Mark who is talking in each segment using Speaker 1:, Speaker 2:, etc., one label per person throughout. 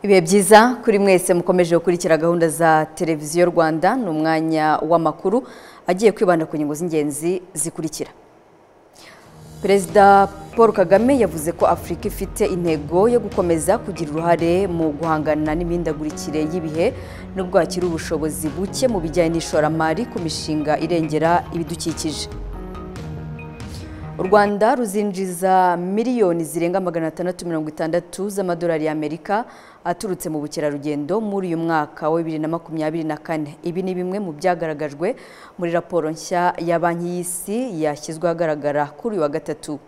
Speaker 1: Ibihe byiza kuri mwese mukomeje gukurikira gahunda za televiziyo Rwanda ni umwanya w'amakuru agiye kwibanda ku nyungu z'ingenzi zikurikira Perezida Paul Kagame yavuze ko Afurika ifite intego yo gukomeza kugira uruhare mu guhangana n'imihindagurikire y'ibihe nubwo hakiri ubushobozi buke mu bijyanye n'ishoramari ku mishinga irengera ibidukikije u rwanda ruzinjiza miliyoni zirenga magana atandatu mirongo itandatu z'amadolari y'amerika aturutse mu bukerarugendo muri uyu mwaka wa bibiri na makumyabiri na kane ibi ni bimwe mu byagaragajwe muri raporo nshya ya banki y'isi yashyizwe ahagaragara kuri uyu wa gatatu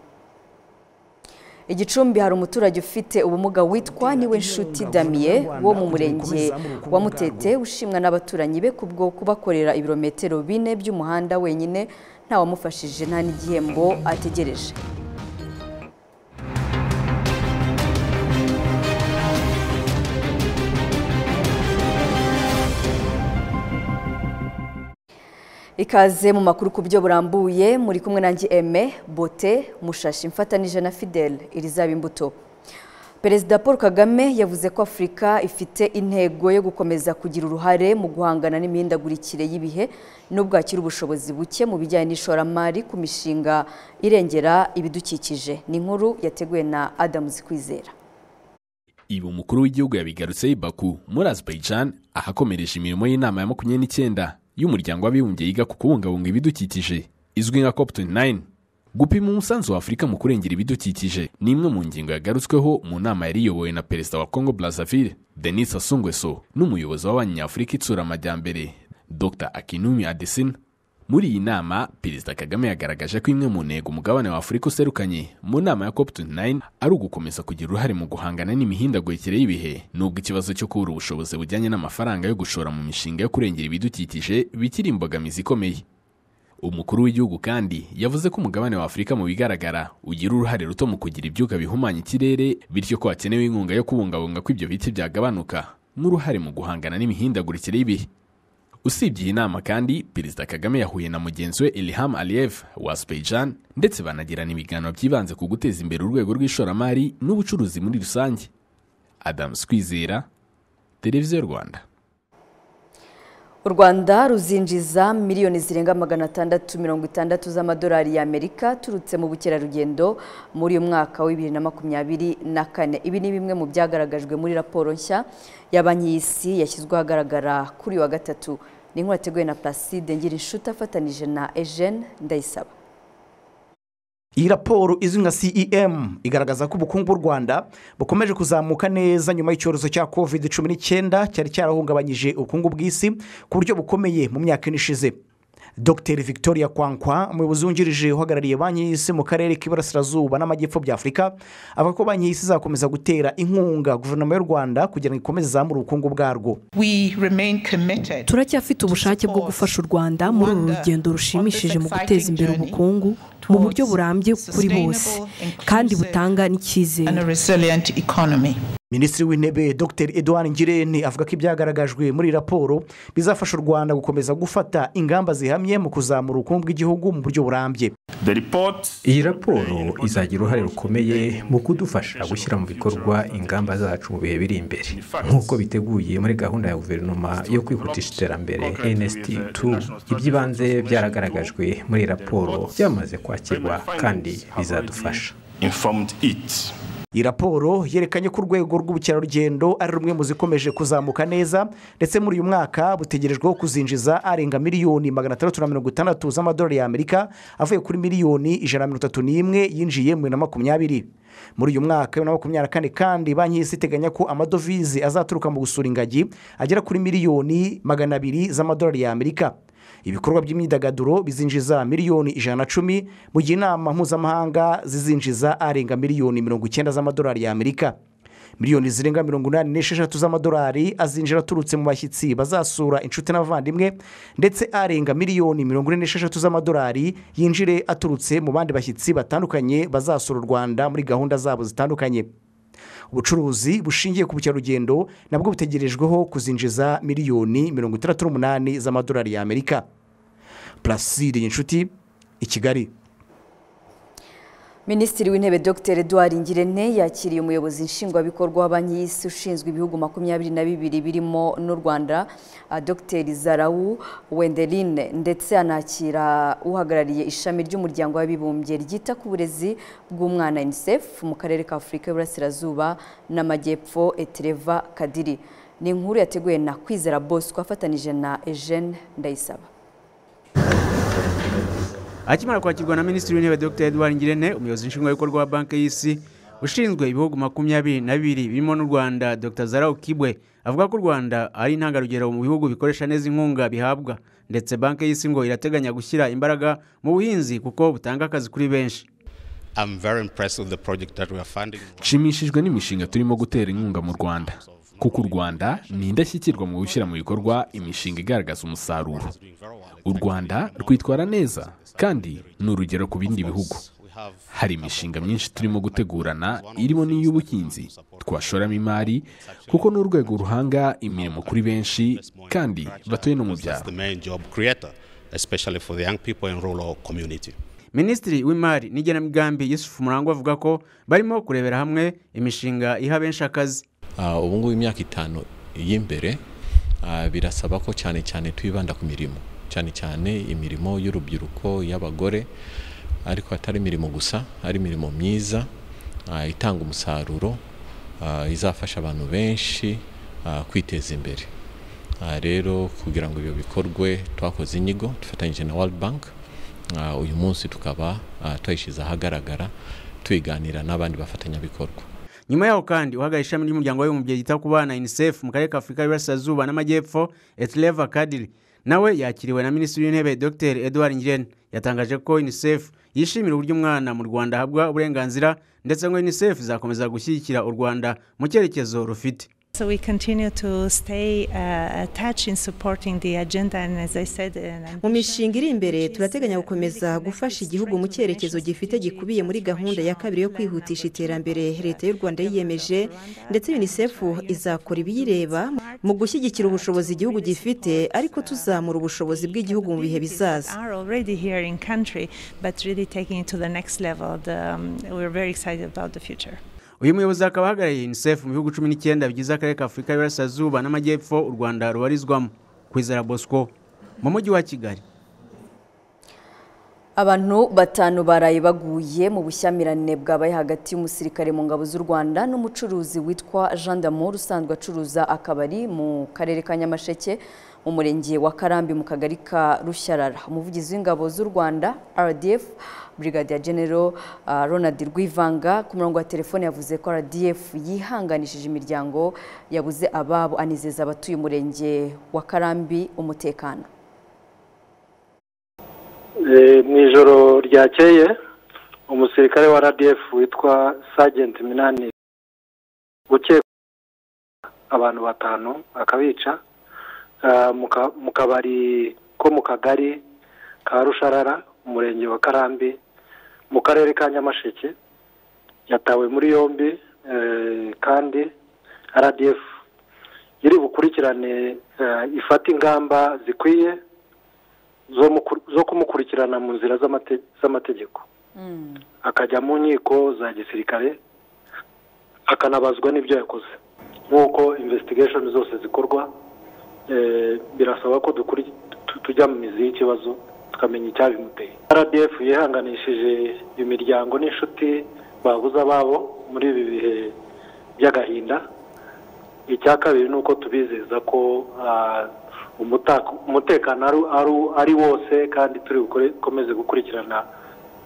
Speaker 1: igicumbi hari umuturage ufite ubumuga witwa niwe nshuti damiye wo mu murenge wa mutete ushimwa n'abaturanyi be kubwo kubakorera ibirometero bine by'umuhanda wenyine ntawamufashije nta n'igihembo ategereje ikaze mu makuru ku byo burambuye muri kumwe nanjye eme bote mushashi mfatanije na fidele irizaba imbuto perezida paul kagame yavuze ko afurika ifite intego yo gukomeza kugira uruhare mu guhangana n'imihindagurikire y'ibihe nubwo hakiri ubushobozi buke mu bijyanye n'ishoramari ku mishinga irengera ibidukikije ni inkuru yateguwe na adamu zikwizera
Speaker 2: ibi umukuru w'igihugu yabigarutse i baku muri azerbaijan ahakomereje imirimo y'inama ya makumyabiri n'icyenda y'umuryango w'abibumbye yiga ku kubungabunga ibidukikije izwi nka cop 29 gupima umusanzu wa afurika mu kurengera ibidukikije ni imwe mu ngingo yagarutsweho mu nama yari iyobowe na perezida wa congo brazzaville denis sassou nguesso n'umuyobozi w'abanyi nyafurika itsura amajyambere dr akinumi adesina muri iyi nama perezida kagame yagaragaje ko imwe mu ntego umugabane wa afurika userukanye mu nama ya cop 29 ari ugukomeza kugira uruhare mu guhangana n'imihindagurikire y'ibihe nubwo ikibazo cyo kubura ubushobozi bujyanye n'amafaranga yo gushora mu mishinga yo kurengera ibidukikije bikiri imbogamizi ikomeye umukuru w'igihugu kandi yavuze ko umugabane wa afurika mu bigaragara ugira uruhare ruto mu kugira ibyuka bihumanya ikirere bityo ko hakenewe inkunga yo kubungabunga ko ibyo biti byagabanuka n'uruhare mu guhangana n'imihindagurikire y'ibihe usibye iyi nama kandi perezida kagame yahuye na mugenzi we ilham aliyev wa azerbaijan ndetse banagirana ibiganiro byibanze ku guteza imbere urwego rw'ishoramari n'ubucuruzi muri rusange adamu twizera televiziyo rwanda
Speaker 1: u rwanda ruzinjiza miliyoni zirenga magana atandatu mirongo itandatu z'amadolari y'amerika aturutse mu bukerarugendo muri uyu mwaka wa bibiri na makumyabiri na kane ibi ni bimwe mu byagaragajwe muri raporo nshya ya banki y'isi yashyizwe ahagaragara kuri uyu wa gatatu ni inkuru yateguwe na placide ngirinshuti afatanije na ejene ndayisaba
Speaker 3: iyi raporo izwi nka cem igaragaza ko ubukungu bw'u rwanda bukomeje kuzamuka neza nyuma y'icyorezo cya covid cumi n'icyenda cyari cyarahungabanyije ubukungu bw'isi ku buryo bukomeye mu myaka ine ishize dr victoria kwankwa umuyobozi wungirije uhagarariye banki y'isi mu karere k'iburasirazuba n'amajyepfo by'afurika avuga ko banki y'isi izakomeza gutera inkunga guverinoma y'u rwanda kugira ngo ikomeze izamure ubukungu bwarwo
Speaker 4: turacyafite ubushake bwo gufasha u rwanda muri uru rugendo rushimishije mu guteza imbere ubukungu mu buryo burambye kuri bose kandi butanga n'icyizere
Speaker 3: minisitiri w'intebe dr edouard ngirente avuga ko ibyagaragajwe muri iyi raporo bizafasha u rwanda gukomeza gufata ingamba zihamye mu kuzamura ubukungu bw'igihugu mu buryo burambye
Speaker 5: iyi raporo izagira uruhare rukomeye mu kudufasha gushyira mu bikorwa ingamba zacu mu bihe biri imbere nk'uko biteguye muri gahunda ya guverinoma yo kwihutisha iterambere nst 2 iby'ibanze byaragaragajwe muri iyi raporo byamaze kwakirwa kandi bizadufasha
Speaker 3: iyi raporo yerekanye ko urwego rw'ubukerarugendo ari rumwe mu zikomeje kuzamuka neza ndetse muri uyu mwaka butegerejweho kuzinjiza arenga miliyoni magana atandatu na mirongo itandatu z'amadolari y'amerika avuye kuri miliyoni ijana na mirongo itatu n'imwe yinjiye mu bibiri na makumyabiri muri uyu mwaka bibiri na makumyabiri na kane kandi banki y'isi iteganya ko amadovize azaturuka mu gusura ingagi agera kuri miliyoni magana abiri z'amadolari y'amerika ibikorwa by'imyidagaduro bizinjiza miliyoni ijana na cumi mu gihe inama mpuzamahanga zizinjiza arenga miliyoni mirongo icyenda z'amadolari y'amerika miliyoni zirenga mirongo inani n'esheshatu z'amadolari azinjira aturutse mu bashyitsi bazasura inshuti n'abavandimwe ndetse arenga miliyoni mirongo ine n'esheshatu z'amadolari yinjire aturutse mu bandi bashyitsi batandukanye bazasura u rwanda muri gahunda zabo zitandukanye ubucuruzi bushingiye ku bukerarugendo nabwo butegerejweho kuzinjiza miliyoni mirongo itandatu n'umunani z'amadolari y'amerika puraside inshuti i kigali
Speaker 1: minisitiri w'intebe dr eduard ngirente yakiriye umuyobozi nshingwabikorwa wa banki y'isi ushinzwe ibihugu makumyabiri na bibiri birimo n'u rwanda ah, dr zarawu wenderine ndetse anakira uhagarariye ishami ry'umuryango w'abibumbye ryita ku burezi bw'umwana unicef mu karere ka afurika y'uburasirazuba n'amajyepfo etereva kadiri ni inkuru yateguwe na kwizera bosco afatanije na eugene ndayisaba
Speaker 6: akimara kwakirwa na minisitiri w'intebe dr edouard ngirente umuyobozi nshingwabikorwa wa banki y'isi ushinzwe ibihugu makumyabiri na bibiri birimo n'u rwanda dr zarau kibwe avuga ko u rwanda ari intangarugero mu bihugu bikoresha neza inkunga bihabwa ndetse banki y'isi ngo irateganya gushyira imbaraga mu buhinzi kuko butanga akazi kuri benshi
Speaker 7: I'm very impressed with the project that we are funding.
Speaker 2: nshimishijwe n'imishinga turimo gutera inkunga mu rwanda kuko u rwanda ni indashyikirwa mu gushyira mu bikorwa imishinga igaragaza umusaruro u rwanda rwitwara neza kandi ni urugero ku bindi bihugu hari imishinga myinshi turimo gutegurana irimo n'iy'ubuhinzi twashoramo imari kuko ni urwego ruhanga imirimo kuri benshi kandi batuye no mu
Speaker 7: That's
Speaker 2: byaro
Speaker 7: the main job creator, especially for the young people in rural community.
Speaker 6: minisitiri w'imari n'igenamigambi yusufu murangwa avuga ko barimo kurebera hamwe imishinga iha benshi akazi
Speaker 8: Ah, ubu ngubu imyaka itanu y'imbere ah, birasaba ko cyane cyane twibanda ku mirimo cyane cyane imirimo y'urubyiruko y'abagore ariko atari imirimo gusa ari imirimo myiza ah, itanga umusaruro ah, izafasha abantu benshi ah, kwiteza imbere Ah, rero kugira ngo ibyo bikorwe twakoze inyigo dufatanyije na World Bank Ah, uyu munsi tukaba ah, tuyishyize ahagaragara tuyiganira n'abandi bafatanyabikorwa
Speaker 6: nyuma yaho kandi uhagarariye ishami ry'umuryango w'abibumbye ryita ku bana unicef mu karere ka afurika y'iburasirazuba n'amajyepfo etleva kadiri nawe yakiriwe na minisitiri w'intebe dr edouard ngirente yatangaje ko unicef yishimira uburyo umwana mu rwanda ahabwa uburenganzira ndetse ngo unicef izakomeza gushyigikira u rwanda mu cyerekezo rufite
Speaker 9: So we continue to stay uh, attached in supporting the agenda, and as I said, and I'm-
Speaker 10: mu mishinga iri imbere turateganya gukomeza gufasha igihugu mu cyerekezo gifite gikubiye muri gahunda ya kabiri yo kwihutisha iterambere leta y'u rwanda yiyemeje ndetse unicef izakora ibiyireba mu gushyigikira ubushobozi igihugu gifite ariko tuzamura ubushobozi bw'igihugu mu bihe bizaza
Speaker 9: are already here in country, but really taking it to the next level. The, um, we're very excited about the future.
Speaker 6: uyu muyobozi akaba ahagarariye unicef mu bihugu cumi n'icyenda bigize akarere ka afurika y'iburasirazuba n'amajyepfo u rwanda rubarizwamo kwizera bosco mu mujyi wa kigali
Speaker 1: abantu batanu baraye baguye mu bushyamirane bwabaye hagati y'umusirikare mu ngabo z'u rwanda n'umucuruzi witwa jean d'amour usanzwe acuruza akabari mu karere ka nyamasheke mu murenge wa karambi mu kagari ka rushyarara umuvugizi w'ingabo z'u rwanda rdf brigadier general ah, ronald rwivanga ku murongo wa telefone yavuze ko rdf yihanganishije imiryango yabuze ababo anizeza abatuye umurenge wa karambi umutekano
Speaker 11: Eh, mu ijoro ryakeye umusirikare wa rdf witwa sajenti minani ukekwa abantu batanu akabica ah, mu ka- mu kabari ko mu kagari ka rusharara umurenge wa karambi mu karere ka nyamasheke yatawe muri yombi eh, kandi rdf iri bukurikirane eh, ifate ingamba zikwiye zo muku- zo kumukurikirana mu nzira z'amate- z'amategeko akajya mu nkiko za gisirikare akanabazwa n'ibyo yakoze nk'uko investigation zose zikorwa eh, birasaba ko dukuri- tu- tujya mu mizi y'ikibazo tukamenya icyabimuteye rdf yihanganishije imiryango n'inshuti babuze ababo muri ibi bihe by'agahinda icya kabiri ni uko tubizeza ko ah, umutako- umutekano ari- ari- ari wose kandi turi bukore- bukomeze gukurikirana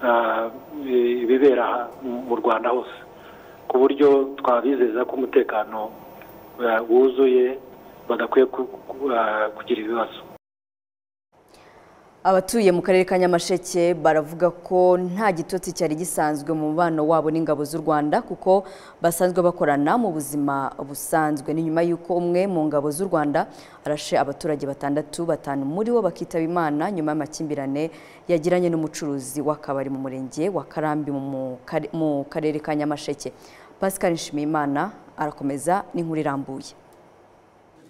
Speaker 11: ah, i- ibibera aha mu- mu rwanda hose ku buryo twabizeza ko umutekano ah, wuzuye badakwiye ku- ku- ah, kugira ibibazo
Speaker 1: Abatuye mu karere ka Nyamasheke baravuga ko nta gitotsi cyari gisanzwe mu mubano wabo n'ingabo z'u Rwanda kuko basanzwe bakorana mu buzima busanzwe ni nyuma y'uko umwe mu ngabo z'u Rwanda arashe abaturage batandatu batanu muri bo bakitaba Imana nyuma y'amakimbirane yagiranye n'umucuruzi w'akabari mu murenge wa Karambi mu mu kare- mu karere ka Nyamasheke Pascal Nshimiyimana arakomeza n'inkuru irambuye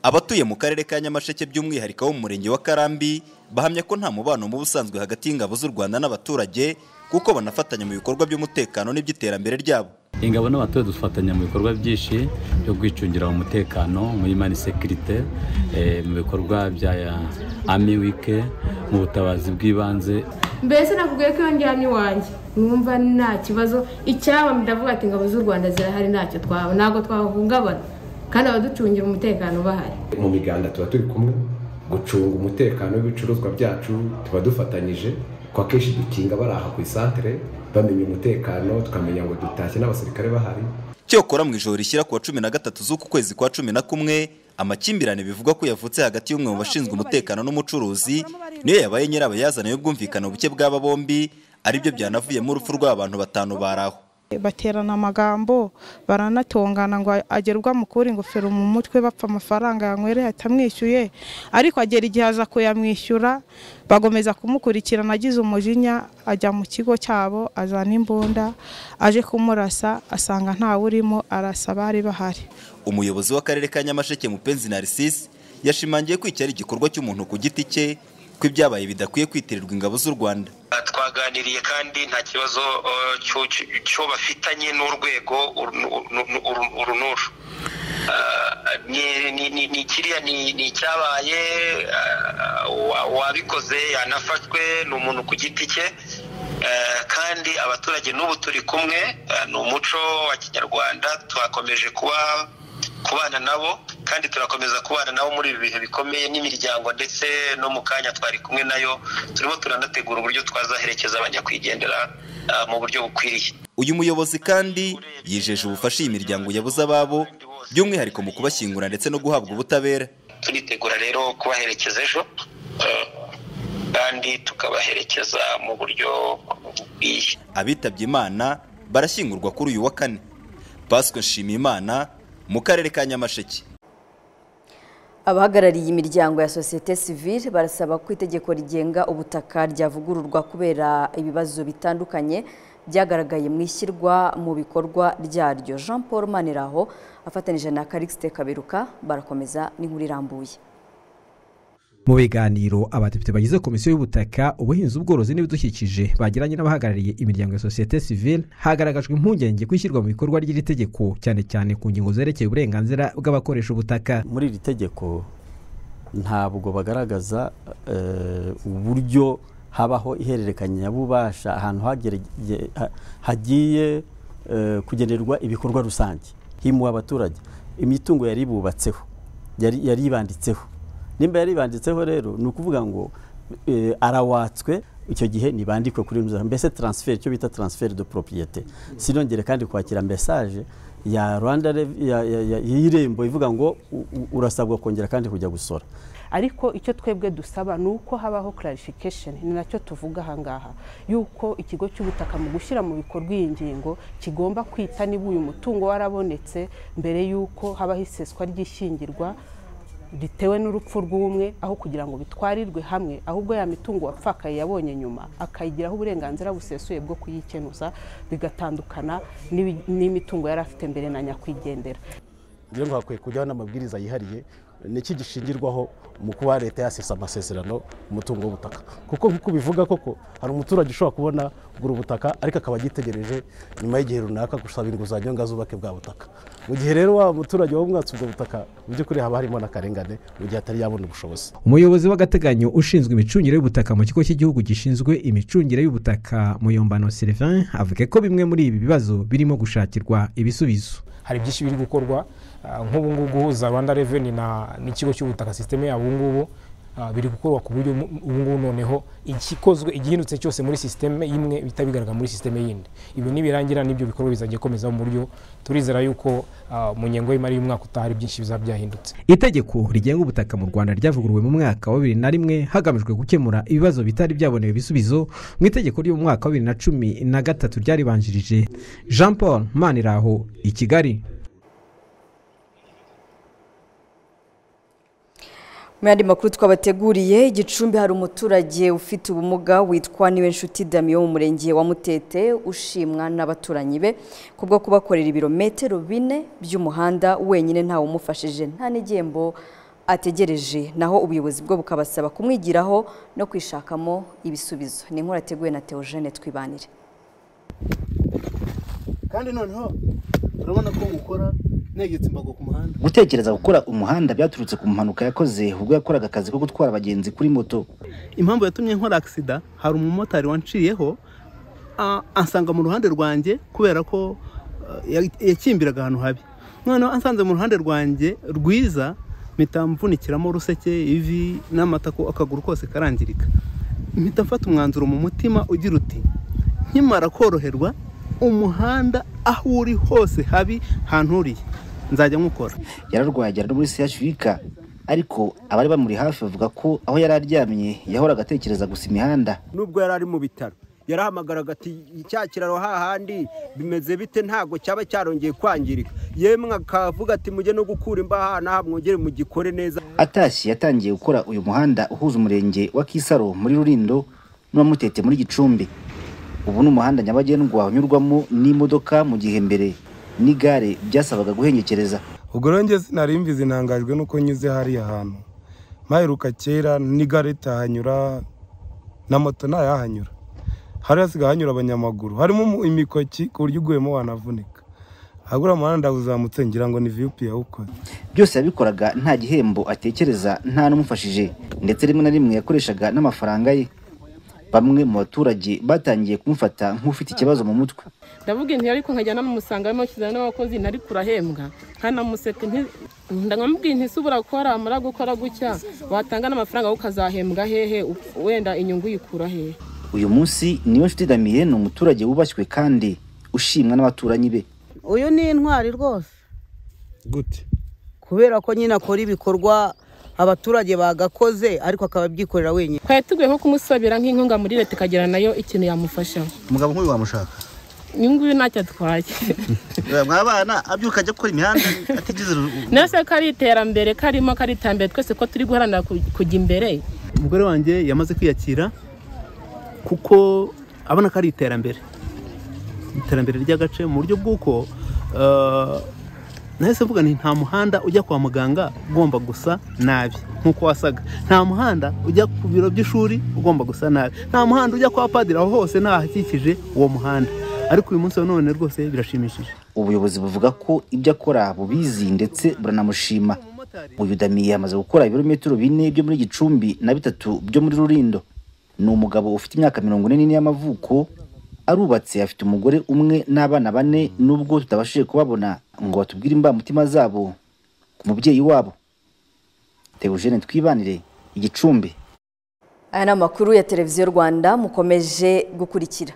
Speaker 12: abatuye mu karere ka nyamasheke by'umwihariko wo mu murenge wa karambi bahamya ko nta mubano mubi usanzwe hagati y'ingabo z'u rwanda n'abaturage kuko banafatanya mu bikorwa by'umutekano n'iby'iterambere ryabo
Speaker 13: ingabo n'abaturage dufatanya mu bikorwa byinshi byo kwicungira umutekano muri mani sekirite mu bikorwa bya ami wike mu butabazi bw'ibanze
Speaker 14: mbese nakubwiye ko iyo njyanye iwanjye numva nta kibazo icyaba ndavuga ati ingabo z'u rwanda zirahari ntacyo twaba ntabwo twahungabana kandi abaducungira umutekano bahari
Speaker 15: mu miganda tuba turi kumwe gucunga umutekano w'ibicuruzwa byacu tuba dufatanyije ko akenshi dukinga bari aha ku isantere bamenya umutekano tukamenya ngo dutashye n'abasirikare bahari
Speaker 12: cyokora mu ijoro rishyira ku wa cumi na gatatu z'uku kwezi kwa cumi na kumwe amakimbirane bivugwa ko yavutse hagati y'umwe mu bashinzwe umutekano n'umucuruzi niyo yabaye nyirabayazana y'ubwumvikane buke bw'aba bombi aribyo byanavuyemo urupfu rw'abantu batanu baraho
Speaker 16: baterana amagambo baranatongana ngo agerwa mukura ingofero mu mutwe bapfa amafaranga yanywereye atamwishyuye ariko agera igihe aza kuyamwishyura bagomeza kumukurikirana agize umujinya ajya mu kigo cyabo azana imbunda aje kumurasa asanga ntawe urimo arasa abari bahari
Speaker 12: umuyobozi w'akarere ka nyamasheke mupenzi narisisi yashimangiye ko iki ari igikorwa cy'umuntu ku giti cye ko ibyabaye bidakwiye kwitirirwa ingabo z'u rwanda
Speaker 17: twaganiriye kandi nta kibazo cyo bafitanye n'urwego uru n'uru ni kiriya ni icyabaye uwabikoze yanafashwe ni umuntu ku giti cye kandi abaturage n'ubu turi kumwe ni umuco wa kinyarwanda twakomeje kuba kubana nabo kandi turakomeza kubana nabo muri ibi bihe bikomeye n'imiryango ndetse no mu kanya twari kumwe nayo turimo turanategura uburyo twazaherekeza abanyakwigendera mu buryo bukwiriye
Speaker 12: uyu muyobozi kandi yijeje ubufasha iyi miryango yabuze ababo by'umwihariko mu kubashyingura ndetse no guhabwa ubutabera
Speaker 17: turitegura rero kubaherekeza ejo kandi tukabaherekeza mu buryo bukwiye
Speaker 12: abitabye imana barashyingurwa kuri uyu wa kane pasika nshimiyimana mu karere ka nyamasheke
Speaker 1: abahagarariye imiryango ya sosiyete sivile barasaba ko itegeko rigenga ubutaka ryavugururwa kubera ibibazo bitandukanye byagaragaye mu ishyirwa mu bikorwa ryaryo jean paul maniraho afatanyije na karikisite kaberuka barakomeza n'inkuru irambuye
Speaker 5: mu biganiro abadepite bagize komisiyo y'ubutaka ubuhinzi ubworozi n'ibidukikije bagiranye n'abahagarariye imiryango ya sosiyete sivile hagaragajwe impungenge kwishyirwa mu bikorwa ry'iri tegeko cyane cyane ku ngingo zerekeye uburenganzira bw'abakoresha ubutaka
Speaker 18: muri iri tegeko ntabwo bagaragaza uburyo habaho ihererekanyabubasha ahantu hagiye kugenerwa ibikorwa rusange himuwe abaturage imitungo yari bubatseho yari ibanditseho nimba yari ibanditseho rero ni ukuvuga ngo arawatswe icyo gihe ntibandikwe kuri ino mbese taransiferi icyo bita taransiferi do poropiyete sinongere kandi kwakira mesaje ya rwanda y'irembo ivuga ngo urasabwa kongera kandi kujya gusora
Speaker 19: ariko icyo twebwe dusaba ni uko habaho clarification ni nacyo tuvuga ahangaha yuko ikigo cy'ubutaka mu gushyira mu bikorwa iyi ngingo kigomba kwita niba uyu mutungo warabonetse mbere y'uko habaho iseswa ry'ishyingirwa bitewe n'urupfu rw'umwe aho kugira ngo bitwarirwe hamwe ahubwo ya mitungo wapfakaye yabonye nyuma akayigiraho uburenganzira busesuye bwo kuyikenuza bigatandukana n'imitungo yari afite mbere na nyakwigendera
Speaker 20: rero ngo hakwiye kujyaho n'amabwiriza yihariye niki gishingirwaho mu kuba leta yasesa amasezerano umutungo w'ubutaka kuko nk'uko bivuga koko hari umuturage ushobora kubona kugura ubutaka ariko akaba agitegereje nyuma y'igihe runaka gusaba inguzanyo ngo azubake bwa butaka mu gihe rero wa muturage wabumwatse ubwo butaka mu by'ukuri haba harimo n'akarengane mu gihe atari yabona ubushobozi
Speaker 5: umuyobozi w'agateganyo ushinzwe imicungire y'ubutaka mu kigo cy'igihugu gishinzwe imicungire y'ubutaka muyombano serivin avuga ko bimwe muri ibi bibazo birimo gushakirwa ibisubizo
Speaker 21: hari byinshi biri gukorwa nk'ubu ngubu guhuza rwanda reveni n'ikigo cy'ubutaka sisiteme yabo ubu ngubu biri gukorwa ku buryo ubu ngubu noneho igikozwe igihindutse cyose muri sisiteme imwe bihita bigaragara muri sisiteme yindi ibi nibirangira n'ibyo bikorwa bizajya bikomeza mu buryo turizera yuko mu ngengo y'imari y'umwaka utaha hari byinshi bizaba byahindutse
Speaker 5: itegeko rigenga ubutaka mu rwanda ryavuguruwe mu mwaka wa bibiri na rimwe hagamijwe gukemura ibibazo bitari byabonewe ibisubizo mu itegeko ryo mu mwaka wa bibiri na cumi na gatatu ryaribanjirije jean paul maniraho i kigali
Speaker 1: mu yandi makuru twabateguriye igicumbi hari umuturage ufite ubumuga witwa niwe nshuti damiyo mu murenge wa mutete ushimwa n'abaturanyi be kubwo kubakorera ibirometero bine by'umuhanda wenyine ntawe umufashije nta n'igihembo ategereje naho ubuyobozi bwo bukabasaba kumwigiraho no kwishakamo ibisubizo ni inkuru yateguwe na Theogene Twibanire
Speaker 22: kandi noneho urabona ko mukora negetse imbago ku muhanda
Speaker 23: gutekereza gukora umuhanda byaturutse ku mpanuka yakoze ubwo yakoraga akazi ko gutwara abagenzi kuri moto
Speaker 22: impamvu yatumye nkora agisida hari umumotari wanciriyeho ah, ansanga mu ruhande rwanjye kubera ko ah, ya- yakimbiraga ahantu habi noneho ansanze mu ruhande rwanjye rwiza mpita mvunikiramo uruseke ivi n'amatako akaguru kose karangirika mpita mfata umwanzuro mu mutima ugira uti nkimara koroherwa umuhanda aho uri hose habi hanturiye nzajya nkukora
Speaker 23: yararwaye agera no muri sehashirika ariko abari bamuri hafi bavuga ko aho yari aryamye yahoraga atekereza gusa imihanda
Speaker 24: nubwo yari ari mu bitaro yarahamagaraga ati cya kiraro hahandi bimeze bite ntabwo cyaba cyarongeye kwangirika yemwe akavuga ati mujye no gukura imbaha n'aha mwongere mugikore neza
Speaker 23: atashye yatangiye gukora uyu muhanda uhuza umurenge wa kisaro muri rurindo n'uwamutete muri gicumbi ubu ni umuhanda nyabagendwa unyurwamo n'imodoka mu gihe mbere n'igare byasabaga guhengekereza
Speaker 25: ubwo rero njye sinari mbizi ntangajwe n'uko nyuze hariya hantu mpaheruka kera n'igare ritahanyura na moto ntayahanyura hari hasigaye hanyura abanyamaguru harimo umu- imikoki ku buryo uguyemo wanavunika ahagura umuhanda uzamutse ngira ngo ni viyupi yawukoze
Speaker 23: byose yabikoraga nta gihembo atekereza nta n'umufashije ndetse rimwe na rimwe yakoreshaga n'amafaranga ye bamwe mu baturage batangiye kumufata nk'ufite ikibazo mu mutwe
Speaker 26: ndavuga inti ariko nkajya namusanga arimo kizana n'abakozi ntari kurahembwa nkanamuseka nti- ndamubwira inti se ubura ko haramara gukora gutya watanga n'amafaranga wowe ukazahembwa hehe u- wenda inyungu uyikura hehe
Speaker 23: uyu munsi niyo nshuti damien ni umuturage wubashywe kandi ushimwa n'abaturanyi be
Speaker 27: uyu ni intwari rwose gute kubera ko nyine akora ibikorwa abaturage bagakoze ariko akaba abyikorera wenyine
Speaker 26: twari tuguye nko kumusabira nk'inkunga muri leta ikagera nayo ikintu yamufasha
Speaker 23: umugabo nk'uyu wamushaka
Speaker 26: uyu nguyu ntacyo atwaye
Speaker 23: mwabana abyuka ajya gukora imihanda atigeze
Speaker 26: nese ko ari iterambere karimo ko ari iterambere twese ko turi guharanira ku- kujya imbere
Speaker 24: umugore wanjye yamaze kwiyakira kuko abona ko ari iterambere iterambere ry'agace mu buryo bw'uko eh, nahise mvuga nti nta muhanda ujya kwa muganga ugomba gusa nabi nk'uko wasaga nta muhanda ujya ku biro by'ishuri ugomba gusa nabi nta muhanda ujya kwa padiri aho hose ntahakikije uwo muhanda ariko uyu munsi wa none rwose birashimishije
Speaker 23: ubuyobozi buvuga ko ibyo akora bubizi ndetse buranamushima uyu damiye yamaze gukora ibirometero bine byo muri gicumbi na bitatu byo muri rurindo ni umugabo ufite imyaka mirongo ine n'ine y'amavuko arubatse afite umugore umwe n'abana bane n'ubwo tutabashije kubabona ngo batubwire imbamutima zabo ku mubyeyi wabo teogene twibanire igicumbi
Speaker 1: aya ni amakuru ya televiziyo rwanda mukomeje gukurikira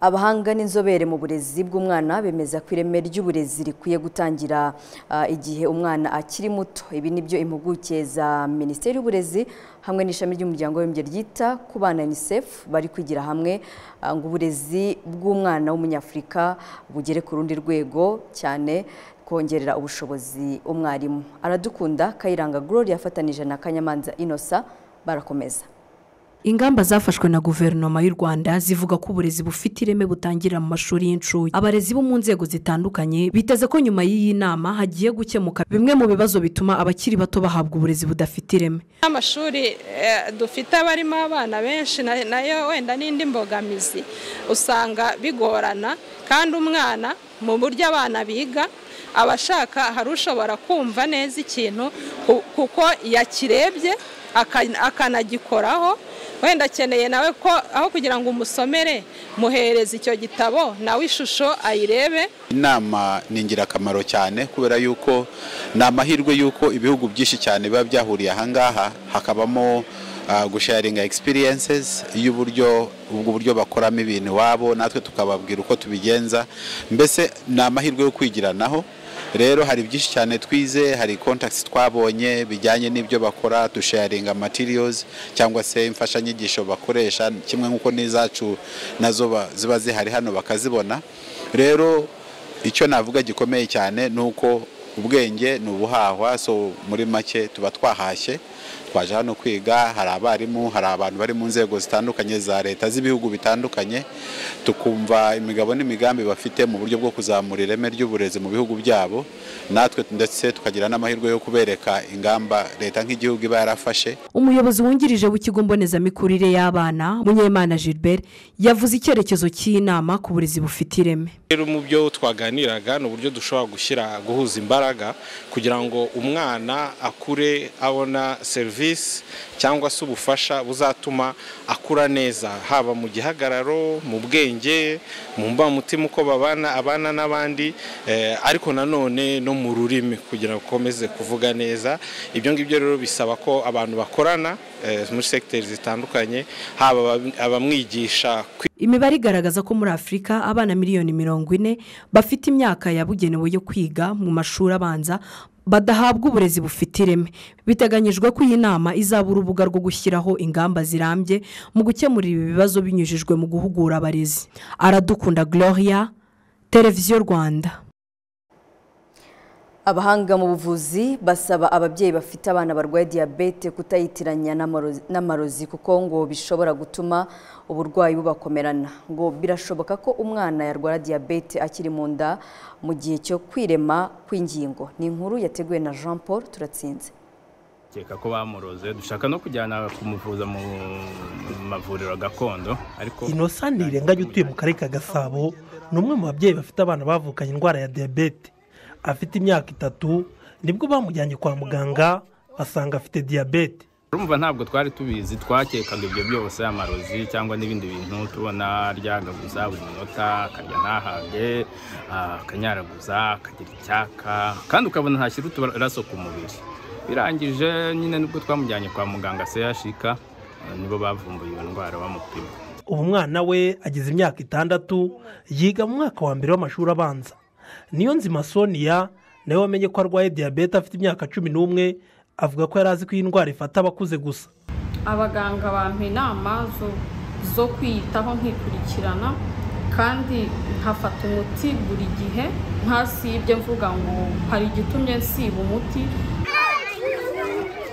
Speaker 1: abahanga n'inzobere mu burezi bw'umwana bemeza ko ireme ry'uburezi rikwiye gutangira ah, igihe umwana akiri muto ibi ni byo impuguke za minisiteri y'uburezi hamwe n'ishami ry'umuryango w'abibumbye ryita ku bana unicef bari kwigira hamwe ah, ngo uburezi bw'umwana w'umunyafurika bugere ku rundi rwego cyane kongerera ubushobozi umwarimu aradukunda kayiranga gloria afatanije na kanyamanza inosa barakomeza
Speaker 4: ingamba zafashwe na guverinoma y'u rwanda zivuga ko uburezi bufite ireme butangira mu mashuri y'incuke abarezi bo mu nzego zitandukanye biteze ko nyuma y'iyi nama hagiye gukemuka bimwe mu bibazo bituma abakiri bato bahabwa uburezi budafite ireme
Speaker 28: amashuri eh, dufite aba arimo abana benshi na- nayo wenda n'indi mbogamizi usanga bigorana kandi umwana mu buryo abana biga aba ashaka hari ushobora kumva neza ikintu ku- kuko yakirebye aka- akanagikoraho wenda akeneye nawe ko aho kugira ngo umusomere muhereze icyo gitabo nawe ishusho ayirebe
Speaker 29: inama ni ingirakamaro cyane kubera yuko ni amahirwe yuko ibihugu byinshi cyane biba byahuriye ahangaha hakabamo ah, gusharinga experiences y'uburyo ubwo buryo bakoramo ibintu iwabo natwe tukababwira uko tubigenza mbese ni amahirwe yo kwigiranaho rero hari byinshi cyane twize hari contacts twabonye bijyanye n'ibyo bakora dusharinga materials cyangwa se imfashanyigisho bakoresha kimwe nk'uko n'izacu nazo ba- ziba zihari hano bakazibona rero icyo navuga gikomeye cyane ni uko ubwenge ni ubuhahwa so muri make tuba twahashye twaje hano kwiga hari abarimu hari abantu bari mu nzego zitandukanye za leta z'ibihugu bitandukanye tukumva imigabo n'imigambi bafite mu buryo bwo kuzamura ireme ry'uburezi mu bihugu byabo natwe ndetse tukagira n'amahirwe yo kubereka ingamba leta nk'igihugu iba yarafashe
Speaker 4: umuyobozi wungirije w'ikigo mbonezamikurire y'abana munyemana gilbert yavuze icyerekezo cy'inama ku burezi bufite ireme
Speaker 30: rero mu byo twaganiraga ni uburyo dushobora gushyira guhuza imbaraga kugira ngo umwana akure abona serivisi cyangwa se ubufasha buzatuma akura neza haba mu gihagararo mu bwenge mu mbamutima uko babana abana n'abandi ariko nanone no mu rurimi kugira ngo ukomeze kuvuga neza ibyo ngibyo rero bisaba ko abantu bakorana muri segiteri zitandukanye haba abamwigisha
Speaker 4: imibare igaragaza ko muri afurika abana miliyoni mirongo ine bafite imyaka yabugenewe yo kwiga mu mashuri abanza badahabwa uburezi bufite ireme biteganyijwe ko iyi nama izaba urubuga rwo gushyiraho ingamba zirambye mu gukemurira ibi bibazo binyujijwe mu guhugura abarezi aradukunda gloria televiziyo rwanda
Speaker 1: abahanga mu buvuzi basaba ababyeyi bafite abana barwaye diyabete kutayitiranya n'amarozi kuko ngo bishobora gutuma uburwayi bubakomerana ngo birashoboka ko umwana yarwara diyabete akiri mu nda mu gihe cyo kwirema kw'ingingo ni inkuru yateguwe na jean paul turatsinze
Speaker 31: keka ko bamuroze dushaka no kujyana kumuvuza mu mavuriro gakondo ariko
Speaker 32: inosani rirenganya utuye mu karere ka gasabo ni umwe mu babyeyi bafite abana bavukanye indwara ya diyabete afite imyaka itatu nibwo bamujyanye kwa muganga basanga afite diyabete
Speaker 31: urumva ntabwo twari tubizi twakekaga ibyo byose amarozi cyangwa n'ibindi bintu tubona ryagaguza buri munota akarya ntahage akanyaraguza akagira icyaka kandi ukabona ntashyira uturaso ku mubiri birangije nyine nibwo twamujyanye kwa muganga seyashika nibo bavumbuye iyo ndwara bamupima
Speaker 32: ubu mwana we agize imyaka itandatu yiga mu mwaka wa mbere w'amashuri abanza niyo nzima sonia nawe wamenye ko arwaye diyabete afite imyaka cumi n'umwe avuga ko yari azi ko iyi ndwara ifata abakuze gusa
Speaker 33: abaganga bampa inama zo kwiyitaho nkikurikirana kandi nkafata umuti buri gihe ntasibye mvuga ngo hari igitumye nsiba umuti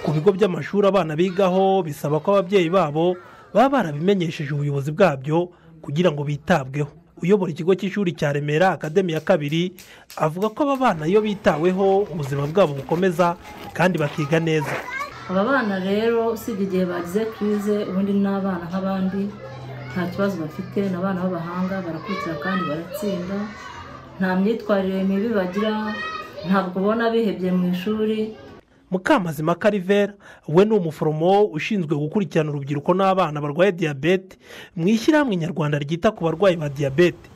Speaker 32: ku bigo by'amashuri abana bigaho bisaba ko ababyeyi babo baba barabimenyesheje ubuyobozi bwabyo kugira ngo bitabweho uyobora ikigo cy'ishuri cya remera akademi ya kabiri avuga ko aba bana iyo bitaweho ubuzima bwabo bukomeza kandi bakiga neza
Speaker 8: aba bana rero usibye igihe bagize kirize ubundi ni abana nk'abandi nta kibazo bafite ni abana b'abahanga barakurikira kandi baratsinda nta myitwarire mibi bagira ntabwo ubona bihebye mu ishuri
Speaker 32: mukamazima karivera we ni umuforomo ushinzwe gukurikirana urubyiruko n'abana barwaye diyabete mu ishyirahamwe nyarwanda ryita ku barwayi ba diyabete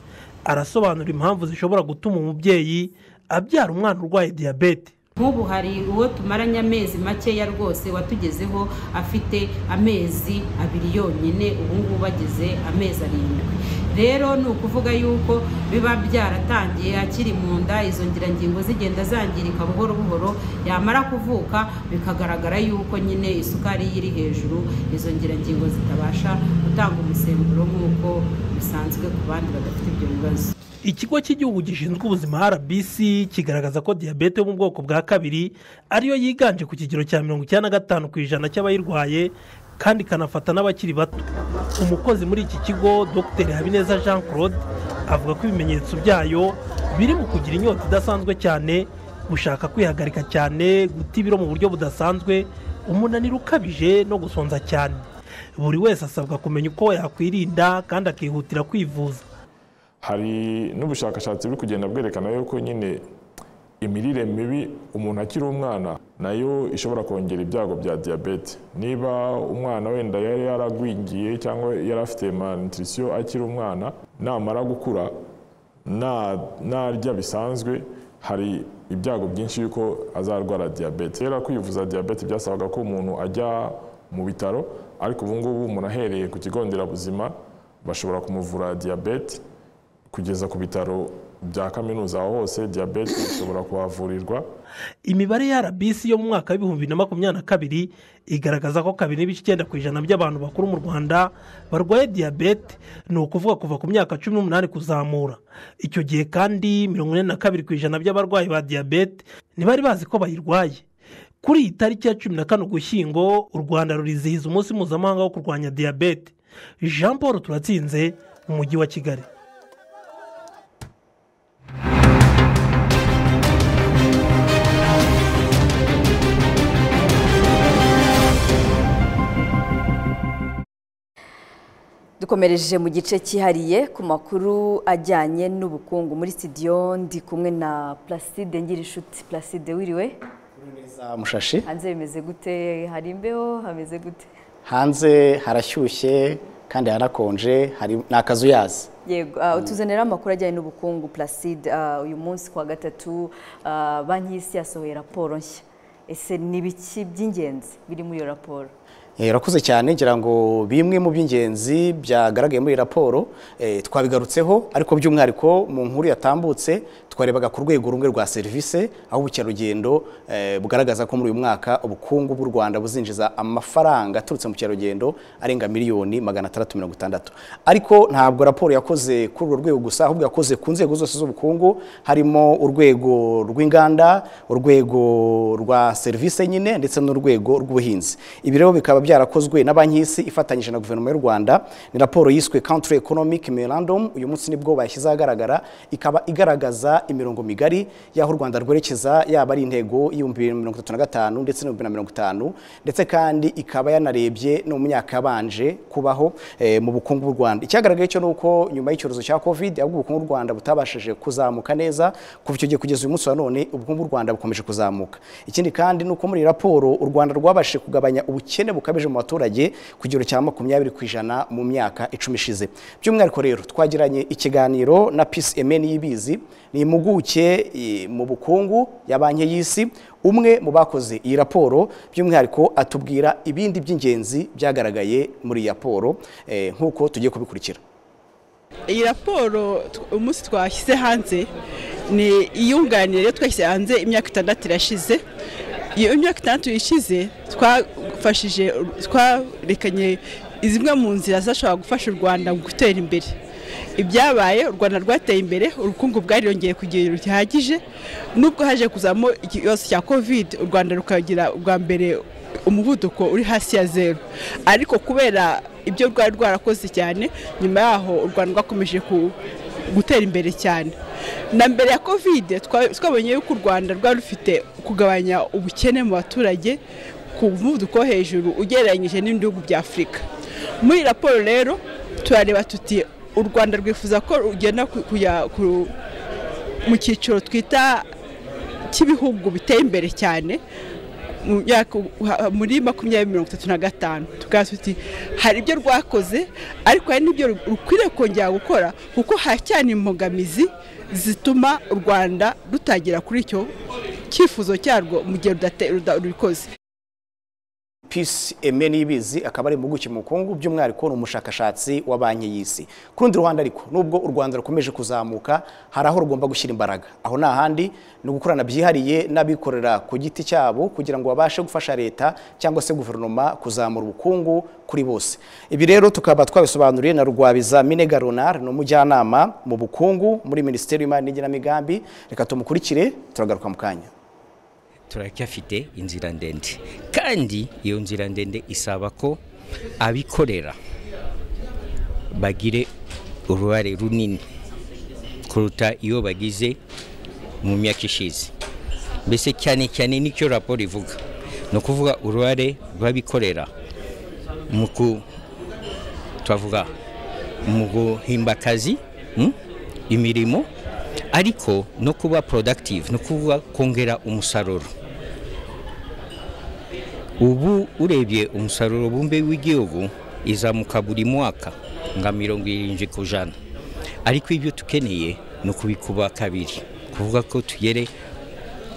Speaker 32: arasobanura impamvu zishobora gutuma umubyeyi abyara umwana urwaye diyabete
Speaker 34: nk'ubu hari uwo tumaranye amezi makeya rwose watugezeho afite amezi abiri yonyine ubu ngubu ageze amezi arindwi rero ni ukuvuga yuko biba byaratangiye akiri mu nda izo ngirangingo zigenda zangirika buhoro buhoro yamara kuvuka bikagaragara yuko nyine isukari iri hejuru izo ngirangingo zitabasha gutanga umusemburo nk'uko bisanzwe ku bandi badafite ibyo bibazo
Speaker 32: ikigo cy'igihugu gishinzwe ubuzima rbc kigaragaza ko diyabete yo mu bwoko bwa kabiri ariyo yiganje ku kigero cya mirongo icyenda na gatanu ku ijana cy'abayirwaye kandi ikanafata n'abakiri bato umukozi muri iki kigo dr habineza jean claude avuga ko ibimenyetso byayo biri mu kugira inyota idasanzwe cyane gushaka kwihagarika cyane guta ibiro mu buryo budasanzwe umunaniro ukabije no gusonza cyane buri wese asabwa kumenya uko yakwirinda kandi akihutira kwivuza
Speaker 35: hari n'ubushakashatsi buri kugenda bwerekana yuko nyine imirire mibi umuntu akiri umwana nayo ishobora kongera ibyago bya diyabete niba umwana wenda yari yaragwingiye cyangwa yari afite malnutrition akiri umwana namara gukura narya bisanzwe hari ibyago byinshi yuko azarwara diyabete rero kwivuza diyabete byasabaga ko umuntu ajya mu bitaro ariko ubu ngubu umuntu ahereye ku kigo nderabuzima bashobora kumuvura diyabete kugeza ku bitaro bya kaminuza aho hose diyabete ishobora kuhavurirwa
Speaker 32: imibare ya rbc yo mu mwaka w'ibihumbi na makumyabiri na kabiri igaragaza ko kabiri n'ibice icyenda ku ijana by'abantu bakuru mu rwanda barwaye diyabete ni ukuvuga kuva ku myaka cumi n'umunani kuzamura icyo gihe kandi mirongo ine na kabiri ku ijana by'abarwayi ba diyabete ntibari bazi ko bayirwaye kuri iyi tariki ya cumi na kane ugushyingo u rwanda rurizihiza umunsi mpuzamahanga wo kurwanya diyabete jean paul turatsinze mu mujyi wa kigali
Speaker 1: dukomereje mu gice cyihariye ku makuru ajyanye n'ubukungu muri studio ndi kumwe na placide ngirishuti placide wiriwe
Speaker 3: mushashi
Speaker 1: hanze bimeze gute hari imbeho hameze gute
Speaker 3: hanze harashyushye kandi harakonje hari ni akazuyazi
Speaker 1: yego ah, utuzanira amakuru ajyanye n'ubukungu placide ah, uyu munsi ku wa gatatu ah, banki y'isi yasohoye raporo nshya ese ni biki by'ingenzi biri muri iyo raporo
Speaker 3: urakoze cyane ngira ngo bimwe mu by'ingenzi byagaragaye muri raporo twabigarutseho ariko by'umwihariko mu nkuru yatambutse twarebaga ku rwego rumwe rwa serivisi aho ubukerarugendo bugaragaza ko muri uyu mwaka ubukungu bw'u rwanda buzinjiza amafaranga aturutse mu bukerarugendo arenga miliyoni magana atandatu mirongo itandatu ariko ntabwo raporo yakoze kuri urwo rwego gusa ahubwo yakoze ku nzego zose z'ubukungu harimo urwego rw'inganda urwego rwa serivisi nyine ndetse n'urwego rw'ubuhinzi ibi rero bikaba byarakozwe na banki y'isi ifatanyije na guverinoma y'u rwanda ni raporo yiswe country economic memorandum uyu munsi nibwo bayishyize ahagaragara ikaba igaragaza imirongo migari y'aho u rwanda rwerekeza yaba ari intego y'ibihumbi bibiri na mirongo itatu na gatanu ndetse n'ibihumbi na mirongo itanu ndetse kandi ikaba yanarebye no mu myaka yabanje kubaho eh, mu bukungu bw'u rwanda icyagaragaye cyo ni uko nyuma y'icyorezo cya covid ahubwo ubukungu bw'u rwanda butabashije kuzamuka neza kuva icyo gihe kugeza uyu munsi wa none ubukungu bw'u rwanda bukomeje kuzamuka ikindi kandi ni uko muri iyi raporo u rwanda rwabashije kugabanya ubukene bukabije bukabije mu baturage ku kigero cya makumyabiri ku ijana mu myaka icumi ishize by'umwihariko rero twagiranye ikiganiro na pisi emeni y'ibizi ni impuguke mu bukungu ya banki y'isi umwe mu bakoze iyi raporo by'umwihariko atubwira ibindi by'ingenzi byagaragaye muri iyi raporo nk'uko tugiye kubikurikira
Speaker 36: iyi raporo umunsi twashyize hanze ni iyunganire twashyize hanze imyaka itandatu irashize iyo imyaka itandatu ishize twafashije twarekanye zimwe mu nzira zashobora gufasha u rwanda mu gutera imbere ibyabaye u rwanda rwateye imbere ubukungu bwariyongeye ku kigero gihagije nubwo haje kuzamo ikibazo cya kovide u rwanda rukagira ubwa mbere umuvuduko uri hasi ya zeru ariko kubera ibyo rwari rwarakoze cyane nyuma yaho u rwanda rwakomeje gutera imbere cyane na mbere ya kovide twabonye yuko u rwanda rwari rufite kugabanya ubukene mu baturage ku muvuduko wo hejuru ugereranyije n'ibihugu bya afurika muri raporo rero turareba tuti u rwanda rwifuza ko rugenda kujya mu cyiciro twita cy'ibihugu biteye imbere cyane muri makumyabiri mirongo itatu na gatanu tukaba tuti hari ibyo rwakoze ariko hari n'ibyo rukwiriye kongera gukora kuko haracyari imbogamizi zituma u rwanda rutagera kuri icyo cyifuzo cyarwo mu gihe rubikoze
Speaker 3: pisi eme n'ibizi akaba ari impuguke mu bukungu by'umwihariko ni umushakashatsi wa banki y'isi ku rundi ruhande ariko nubwo u rwanda rukomeje kuzamuka hari aho rugomba gushyira imbaraga aho ni ahandi ni ugukorana byihariye n'abikorera ku giti cyabo kugira ngo babashe gufasha leta cyangwa se guverinoma kuzamura ubukungu kuri bose ibi rero tukaba twabisobanuriye na rugwabiza minega ronari ni umujyanama mu bukungu muri minisiteri y'imari n'igenamigambi reka tumukurikire turagaruka mu kanya
Speaker 37: turacyafite inzira ndende kandi iyo nzira ndende isaba ko abikorera bagire uruhare runini kuruta iyo bagize mu myaka ishize mbese cyane cyane n'icyo raporo ivuga ni ukuvuga uruhare rw'abikorera mu ku twavuga mu guhimba akazi imirimo ariko no kuba productive ni ukuvuga kongera umusaruro ubu urebye umusaruro bumbe w'igihugu izamuka buri mwaka nka mirongo irindwi ku ijana ariko ibyo tukeneye ni ukubikuba kabiri kuvuga ko tugere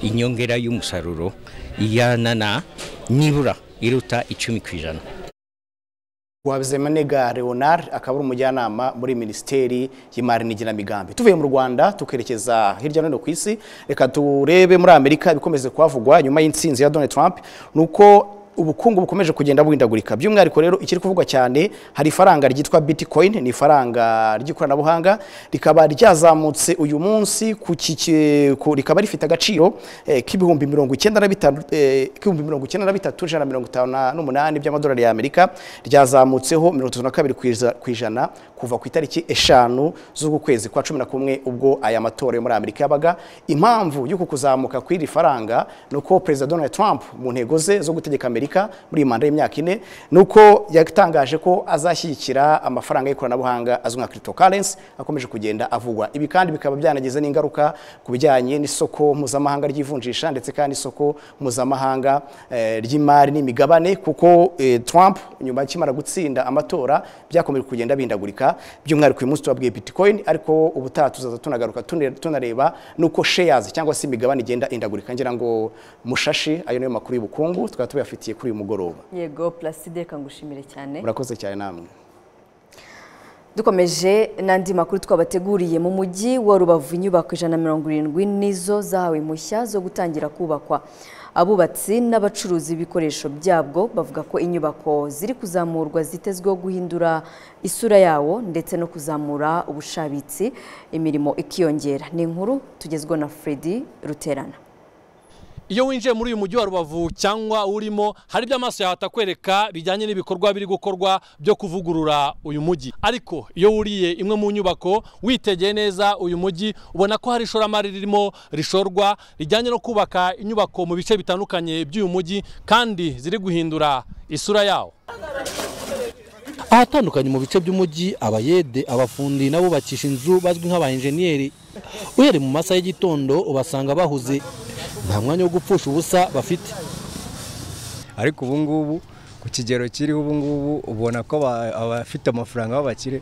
Speaker 37: inyongera y'umusaruro ijyana na nibura iruta icumi ku ijana
Speaker 3: wabizemanega leonard akaba ari umujyanama muri minisiteri y'imari n'igenamigambi tuvuye mu rwanda tukerekeza hirya no hino ku isi reka turebe muri amerika ibikomeze kuhavugwa nyuma y'insinzi ya donald trump ni uko ubukungu bukomeje kugenda buhindagurika by'umwihariko rero ikiri kuvugwa cyane hari ifaranga ryitwa bitcoin ni ifaranga ry'ikoranabuhanga rikaba ryazamutse uyu munsi ku kike- ku- rikaba rifite agaciro eh, k'ibihumbi mirongo icyenda na bitanu eh, k'ibihumbi mirongo icyenda na bitatu ijana na mirongo itanu na- n'umunani by'amadolari y'amerika ryazamutseho mirongo itatu na kabiri ku iza- ku ijana kuva ku itariki eshanu z'uku kwezi kwa cumi na kumwe ubwo aya matora yo muri amerika yabaga impamvu y'uku kuzamuka kw'iri faranga ni uko perezida donald trump mu ntego ze zo gutegeka amerika muri iyi manda y'imyaka ine ni uko yatangaje ko azashyigikira amafaranga y'ikoranabuhanga azwi nka cryptocurrency akomeje kugenda avugwa ibi kandi bikaba byanagize n'ingaruka ku bijyanye n'isoko mpuzamahanga ry'ivunjisha ndetse kandi isoko mpuzamahanga eh, ry'imari n'imigabane kuko eh, trump nyuma akimara gutsinda amatora byakomeje kugenda bindagurika by'umwihariko uyu munsi tubabwiye bitcoin ariko ubutaha tuzaza tunagaruka tune- tunareba nuko shares cyangwa se imigabane igenda indagurika ngira ngo mushashi ayo niyo makuru y'ubukungu tukaba tubafitiye kuri uyu mugoroba
Speaker 1: yego Placide reka ngushimire cyane
Speaker 3: murakoze cyane namwe
Speaker 1: dukomeje n'andi makuru twabateguriye mu mujyi wa rubavu inyubako ijana na mirongo irindwi nizo zahawe impushya zo gutangira kubakwa abubatsi n'abacuruzi b'ibikoresho byabwo bavuga ko inyubako ziri kuzamurwa zitezweho guhindura isura yawo ndetse no kuzamura ubushabitsi imirimo ikiyongera ni inkuru tugezweho na Freddy ruterana
Speaker 38: iyo winjiye muri uyu mujyi wa rubavu cyangwa urimo hari ibyo amaso yawe atakwereka bijyanye n'ibikorwa biri gukorwa byo kuvugurura uyu mujyi ariko iyo wuriye imwe mu nyubako witegeye neza uyu mujyi ubona ko hari ishoramari ririmo rishorwa rijyanye no kubaka inyubako mu bice bitandukanye by'uyu mujyi kandi ziri guhindura isura yawo
Speaker 39: ahatandukanye mu bice by'umujyi abayede abafundi n'abubakisha inzu bazwi nk'abayenjeniyeri uhereye mu masaha y'igitondo ubasanga bahuze nta mwanya wo gupfusha ubusa bafite
Speaker 40: ariko ubu ngubu ku kigero kiriho ubu ngubu ubona ko aba- abafite amafaranga b'abakire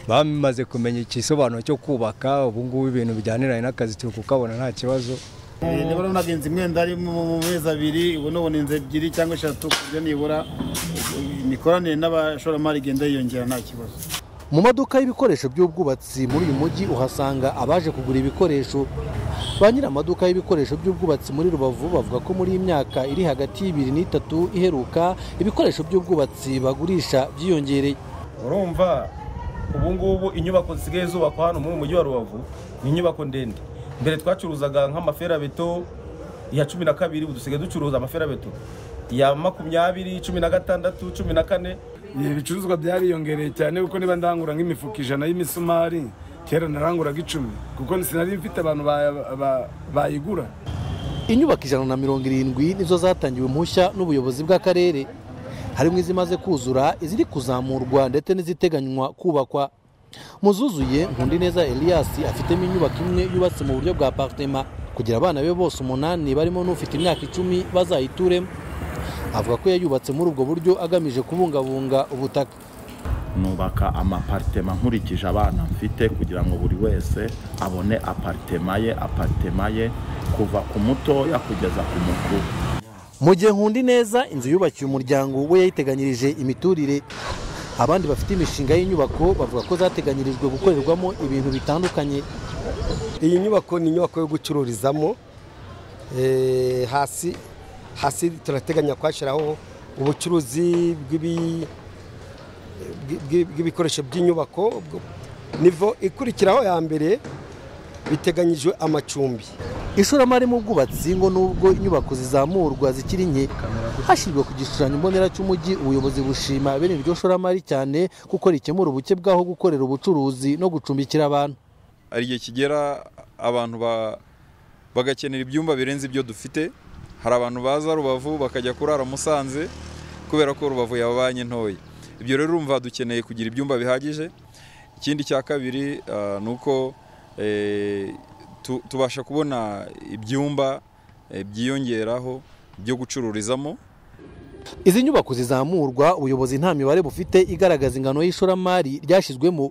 Speaker 40: bamaze kumenya igisobanuro cyo kubaka ubu ngubu ibintu bijyaniranye n'akazi turi kukabona nta kibazo
Speaker 41: Eh, nibura nagenze imyenda ari mu mu mezi abiri ubu nubona inzu ebyiri cyangwa eshatu ku buryo nibura eh, imikoranire n'abashoramari igenda yiyongera nta kibazo
Speaker 39: mu maduka y'ibikoresho by'ubwubatsi muri uyu mujyi uhasanga abaje kugura ibikoresho ba nyiri amaduka y'ibikoresho by'ubwubatsi muri rubavu bavuga ko muri iyi myaka iri hagati y'ibiri n'itatu iheruka ibikoresho by'ubwubatsi bagurisha byiyongereye
Speaker 42: urumva ubu ngubu inyubako zisigaye zubakwa hano muri uyu mujyi wa rubavu ni inyubako ndende mbere twacuruzaga nk'amaferabeto ya cumi na kabiri ubu dusigaye ducuruza amaferabeto ya makumyabiri cumi na gatandatu cumi na kane
Speaker 43: ibicuruzwa byariyongereye cyane kuko niba ndangura nk'imifuka ijana y'imisumari kera naranguraga icumi kuko sinari mfite abantu ba- ba- bayigura
Speaker 39: inyubako ijana na mirongo irindwi nizo zatangiwe impushya n'ubuyobozi bw'akarere harimo izimaze kuzura iziri kuzamurwa ndetse n'iziteganywa kubakwa mu zuzuye nkundineza elias afitemo inyubako imwe yubatse mu buryo bwa apartema kugira abana be bose umunani barimo n'ufite imyaka icumi bazayituremo avuga ko yayubatse muri ubwo buryo agamije kubungabunga ubutaka
Speaker 44: nubaka amaparitema nkurikije abana mfite kugira ngo buri wese abone aparitema ye aparitema ye kuva ku mutoya kugeza ku mukuru
Speaker 39: mu gihe nkundi neza inzu yubakiye umuryango we yayiteganyirije imiturire abandi bafite imishinga y'inyubako bavuga ko zateganyirijwe gukorerwamo ibintu bitandukanye
Speaker 45: iyi nyubako ni inyubako yo gucururizamo Eh, hasi hasi turateganya kuhashyiraho ubucuruzi bw'ibi- bw'i- bw'i- bw'ibikoresho by'inyubako nivo ikurikiraho ya mbere biteganyijwe amacumbi
Speaker 39: ishoramari mu bwubatsi ngo nubwo inyubako zizamurwa zikiri nke hashyirwa ku gishushanyo mbonera cy'umujyi ubuyobozi bushima bene iryo shoramari cyane kuko rikemura ubuke bw'aho gukorera ubucuruzi no gucumbikira abantu
Speaker 46: hari igihe kigera abantu ba- bagakenera ibyumba birenze ibyo dufite hari abantu baza rubavu bakajya kurara musanze kubera ko rubavu yababanye ntoya ibyo rero urumva dukeneye kugira ibyumba bihagije ikindi cya kabiri ah, ni uko eh, tu- tubasha kubona ibyumba eh, byiyongeraho byo gucururizamo
Speaker 39: izi nyubako zizamurwa ubuyobozi nta mibare bufite igaragaza ingano y'ishoramari ryashyizwemo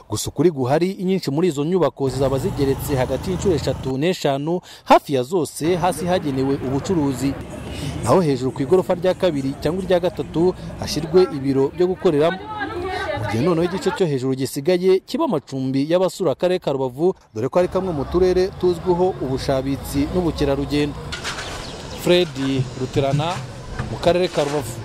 Speaker 39: gusa ukuri guhari inyinshi muri izo nyubako zizaba zigeretse hagati y'inshuro eshatu n'eshanu hafi ya zose hasi hagenewe ubucuruzi naho hejuru ku igorofa rya kabiri cyangwa irya gatatu hashyirwe ibiro byo gukoreramo mu gihe noneho igice cyo hejuru gisigaye kiba amacumbi y'abasura akarere ka rubavu dore ko ari kamwe mu turere tuzwiho ubushabitsi n'ubukerarugendo fred ruterana mu karere ka rubavu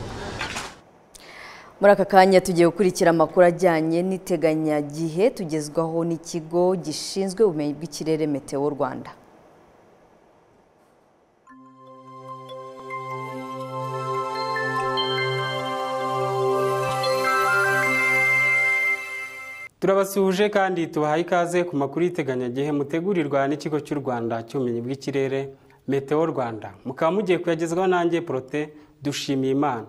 Speaker 1: muri aka kanya tugiye gukurikira amakuru ajyanye n'iteganyagihe tugezwaho n'ikigo gishinzwe ubumenyi bw'ikirere meteo rwanda
Speaker 30: turabasuhuje kandi tubahaye ikaze ku makuru y'iteganyagihe mutegurirwa n'ikigo cy'u rwanda cy'ubumenyi bw'ikirere meteo rwanda mukaba mugiye kuyagezwaho nanjye porote dushimiye imana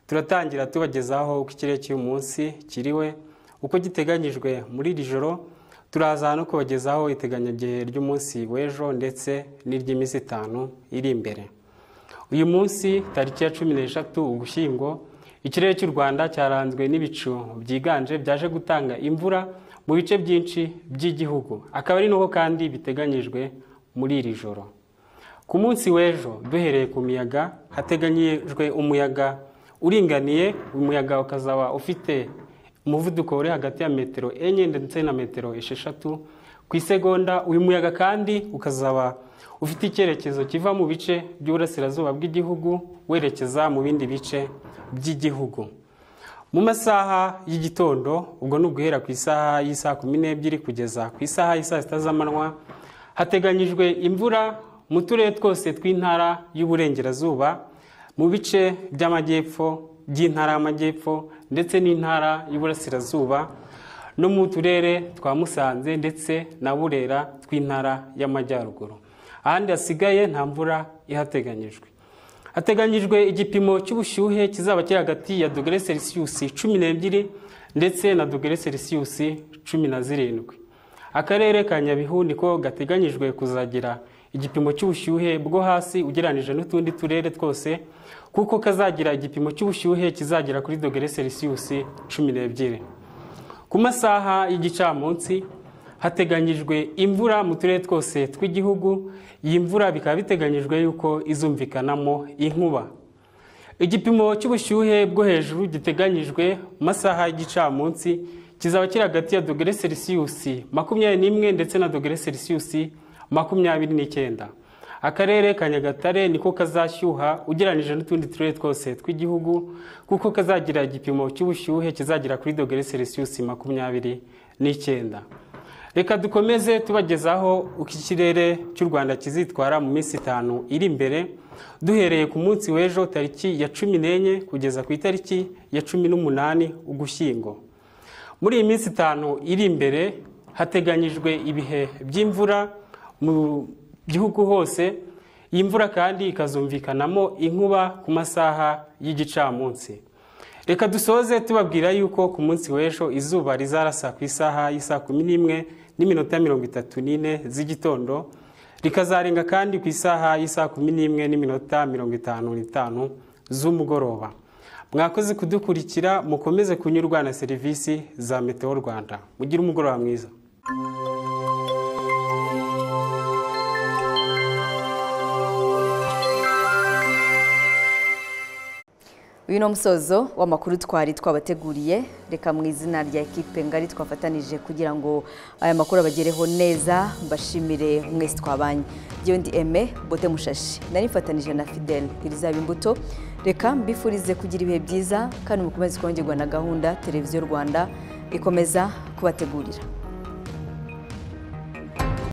Speaker 30: turatangira tubagezaho uko ikirere cy'uyu munsi kiriwe uko giteganyijwe muri iri joro turaza no kubagezaho iteganyagihe ry'umunsi w'ejo ndetse n'iry'iminsi itanu iri imbere uyu munsi tariki ya cumi n'eshatu ugushyingo ikirere cy'u rwanda cyaranzwe n'ibicu byiganje byaje gutanga imvura mu bice byinshi by'igihugu akaba ari n'uko kandi biteganyijwe muri iri joro ku munsi w'ejo duhereye ku miyaga hateganyijwe umuyaga uringaniye umuyaga ukazaba ufite umuvuduko uri hagati ya metero enye ndetse na metero esheshatu ku isegonda uyu muyaga kandi ukazaba ufite icyerekezo kiva mu bice by'uburasirazuba bw'igihugu werekeza mu bindi bice by'igihugu mu masaha y'igitondo ubwo ni uguhera ku isaha y'isaha kumi n'ebyiri kugeza ku isaha y'isaha sita z'amanywa hateganyijwe imvura mu turere twose tw'intara y'uburengerazuba mu bice by'amajyepfo by'intara y'amajyepfo ndetse n'intara y'uburasirazuba no mu turere twa musanze ndetse na burera tw'intara y'amajyaruguru ahandi hasigaye nta mvura ihateganyijwe hateganyijwe igipimo cy'ubushyuhe kizaba kiri hagati ya dogere selisiyusi cumi n'ebyiri ndetse na dogere selisiyusi cumi na zirindwi akarere ka nyabihu niko gateganyijwe kuzagira igipimo cy'ubushyuhe bwo hasi ugereranyije n'utundi turere twose kuko kazagira igipimo cy'ubushyuhe kizagera kuri dogere selisiyusi cumi n'ebyiri ku masaha y'igicamunsi hateganyijwe imvura mu turere twose tw'igihugu iyi mvura bikaba biteganyijwe yuko izumvikanamo inkuba igipimo cy'ubushyuhe bwo hejuru giteganyijwe mu masaha y'igicamunsi kizaba kiri hagati ya dogere selisiyusi makumyabiri n'imwe ndetse na dogere selisiyusi makumyabiri n'icyenda akarere ka nyagatare niko kazashyuha ugereranyije n'utundi turere twose tw'igihugu kuko kazagira igipimo cy'ubushyuhe kizagera kuri dogere selisiyusi makumyabiri n'icyenda reka dukomeze tubagezaho uko ikirere cy'u rwanda kizitwara mu minsi itanu iri imbere duhereye ku munsi w'ejo tariki ya cumi n'enye kugeza ku itariki ya cumi n'umunani ugushyingo muri iyi minsi itanu iri imbere hateganyijwe ibihe by'imvura mu gihugu hose iyi mvura kandi ikazumvikanamo inkuba ku masaha y'igicamunsi reka dusoze tubabwira yuko ku munsi w'ejo izuba rizarasa ku isaha y'isaha kumi n'imwe n'iminota mirongo itatu n'ine z'igitondo rikazarenga kandi ku isaha y'isaha kumi n'imwe n'iminota mirongo itanu n'itanu z'umugoroba mwakoze kudukurikira mukomeze kunyurwa na serivisi za meteo rwanda mugire umugoroba mwiza
Speaker 1: uyu ni umusozo w'amakuru twari twabateguriye reka mu izina rya ekipe ngari twafatanije kugira ngo aya makuru abagereho neza mbashimire mwese twabanye byo ndi eme bote mushashi nari mfatanije na fidel irizaba imbuto reka mbifurize kugira ibihe byiza kandi mukomeze kongerwa na gahunda televiziyo rwanda ikomeza kubategurira